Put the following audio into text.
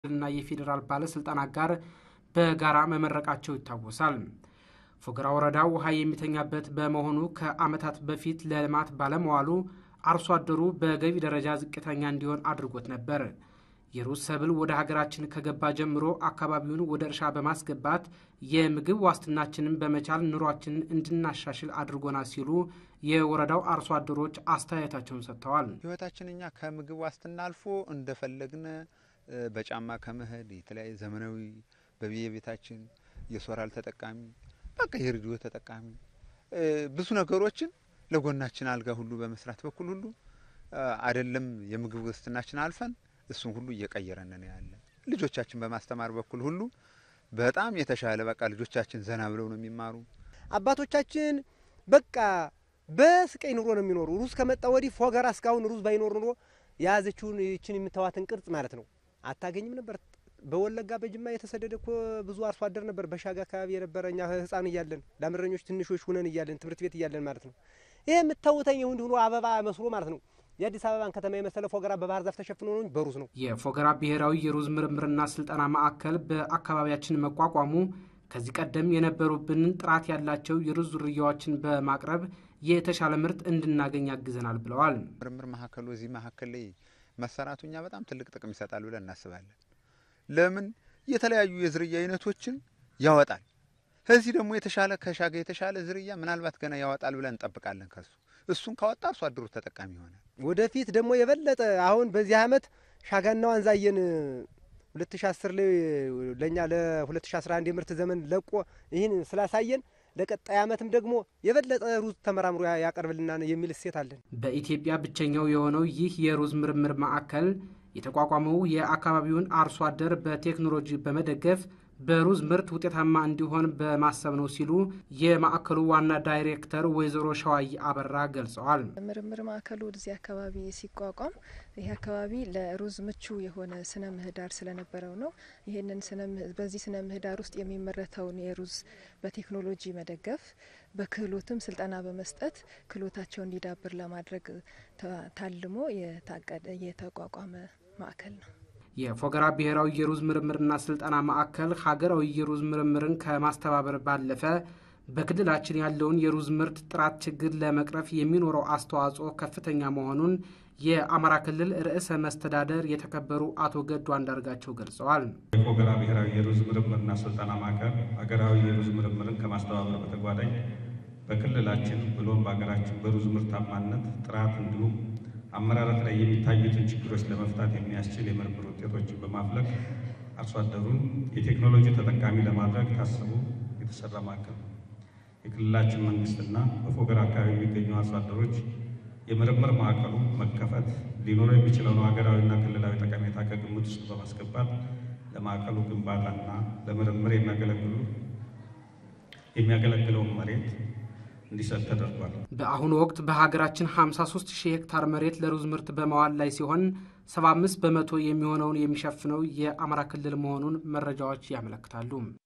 እና የፌዴራል ባለስልጣናት ጋር በጋራ መመረቃቸው ይታወሳል። ፎገራ ወረዳ ውሃ የሚተኛበት በመሆኑ ከዓመታት በፊት ለልማት ባለመዋሉ አርሶ አደሩ በገቢ ደረጃ ዝቅተኛ እንዲሆን አድርጎት ነበር። የሩዝ ሰብል ወደ ሀገራችን ከገባ ጀምሮ አካባቢውን ወደ እርሻ በማስገባት የምግብ ዋስትናችንን በመቻል ኑሯችንን እንድናሻሽል አድርጎናል ሲሉ የወረዳው አርሶ አደሮች አስተያየታቸውን ሰጥተዋል። ህይወታችን እኛ ከምግብ ዋስትና አልፎ እንደፈለግን በጫማ ከመሄድ የተለያየ ዘመናዊ በየቤታችን የሶላር ተጠቃሚ በቃ የሬዲዮ ተጠቃሚ ብዙ ነገሮችን ለጎናችን አልጋ ሁሉ በመስራት በኩል ሁሉ አይደለም የምግብ ዋስትናችን አልፈን እሱን ሁሉ እየቀየረን ነው ያለ። ልጆቻችን በማስተማር በኩል ሁሉ በጣም የተሻለ በቃ ልጆቻችን ዘና ብለው ነው የሚማሩ። አባቶቻችን በቃ በስቀይ ኑሮ ነው የሚኖሩ። ሩዝ ከመጣ ወዲህ ፎገራ እስካሁን ሩዝ ባይኖር ኑሮ የያዘችውን ይችን የምታዋትን ቅርጽ ማለት ነው አታገኝም ነበር። በወለጋ በጅማ የተሰደደ እኮ ብዙ አርሶ አደር ነበር። በሻጋ አካባቢ የነበረ እኛ ህፃን እያለን ላምረኞች ትንሾች ሁነን እያለን ትምህርት ቤት እያለን ማለት ነው። ይሄ የምታውተኝ እንዲሁ ሆኖ አበባ መስሎ ማለት ነው የአዲስ አበባን ከተማ የመሰለ ፎገራ በባህር ዛፍ ተሸፍኖ ነው በሩዝ ነው። የፎገራ ብሔራዊ የሩዝ ምርምርና ስልጠና ማዕከል በአካባቢያችን መቋቋሙ ከዚህ ቀደም የነበሩብንን ጥራት ያላቸው የሩዝ ዝርያዎችን በማቅረብ የተሻለ ምርት እንድናገኝ ያግዘናል ብለዋል። ምርምር ማዕከሉ እዚህ ማዕከል ላይ መሰራቱ እኛ በጣም ትልቅ ጥቅም ይሰጣል ብለን እናስባለን። ለምን የተለያዩ የዝርያ አይነቶችን ያወጣል። ከዚህ ደግሞ የተሻለ ከሻገ የተሻለ ዝርያ ምናልባት ገና ያወጣል ብለን እንጠብቃለን ከሱ እሱን ካወጣ አርሶ አደሩ ተጠቃሚ ይሆናል። ወደፊት ደግሞ የበለጠ አሁን በዚህ አመት ሻጋና ዋንዛየን 2010 ላይ ለእኛ ለ2011 የምርት ዘመን ለቆ ይህን ስላሳየን ለቀጣይ አመትም ደግሞ የበለጠ ሩዝ ተመራምሮ ያቀርብልናል የሚል እሴት አለን። በኢትዮጵያ ብቸኛው የሆነው ይህ የሩዝ ምርምር ማዕከል የተቋቋመው የአካባቢውን አርሶ አደር በቴክኖሎጂ በመደገፍ በሩዝ ምርት ውጤታማ እንዲሆን በማሰብ ነው ሲሉ የማዕከሉ ዋና ዳይሬክተር ወይዘሮ ሸዋይ አበራ ገልጸዋል። ምርምር ማዕከሉ ወደዚህ አካባቢ ሲቋቋም ይህ አካባቢ ለሩዝ ምቹ የሆነ ስነ ምህዳር ስለነበረው ነው። ይህንን በዚህ ስነ ምህዳር ውስጥ የሚመረተውን የሩዝ በቴክኖሎጂ መደገፍ በክህሎትም ስልጠና በመስጠት ክህሎታቸው እንዲዳብር ለማድረግ ታልሞ የተቋቋመ ማዕከል ነው። የፎገራ ብሔራዊ የሩዝ ምርምርና ስልጠና ማዕከል ሀገራዊ የሩዝ ምርምርን ከማስተባበር ባለፈ በክልላችን ያለውን የሩዝ ምርት ጥራት ችግር ለመቅረፍ የሚኖረው አስተዋጽኦ ከፍተኛ መሆኑን የአማራ ክልል ርዕሰ መስተዳደር የተከበሩ አቶ ገዱ አንዳርጋቸው ገልጸዋል። የፎገራ ብሔራዊ የሩዝ ምርምርና ስልጠና ማዕከል ሀገራዊ የሩዝ ምርምርን ከማስተባበር በተጓዳኝ በክልላችን ብሎም በሀገራችን በሩዝ ምርታማነት ጥራት እንዲሁም አመራረት ላይ የሚታዩትን ችግሮች ለመፍታት የሚያስችል የምርምር ውጤቶችን በማፍለቅ አርሶ አደሩን የቴክኖሎጂ ተጠቃሚ ለማድረግ ታስቦ የተሰራ ማዕከል ነው። የክልላችን መንግስትና በፎገራ አካባቢ የሚገኙ አርሶ አደሮች የምርምር ማዕከሉ መከፈት ሊኖረው የሚችለውን ሀገራዊና ክልላዊ ጠቀሜታ ከግምት ውስጥ በማስገባት ለማዕከሉ ግንባታና ለምርምር የሚያገለግሉ የሚያገለግለውን መሬት እንዲሰጥ ተደርጓል። በአሁኑ ወቅት በሀገራችን 53 ሺህ ሄክታር መሬት ለሩዝ ምርት በመዋል ላይ ሲሆን 75 በመቶ የሚሆነውን የሚሸፍነው የአማራ ክልል መሆኑን መረጃዎች ያመለክታሉ።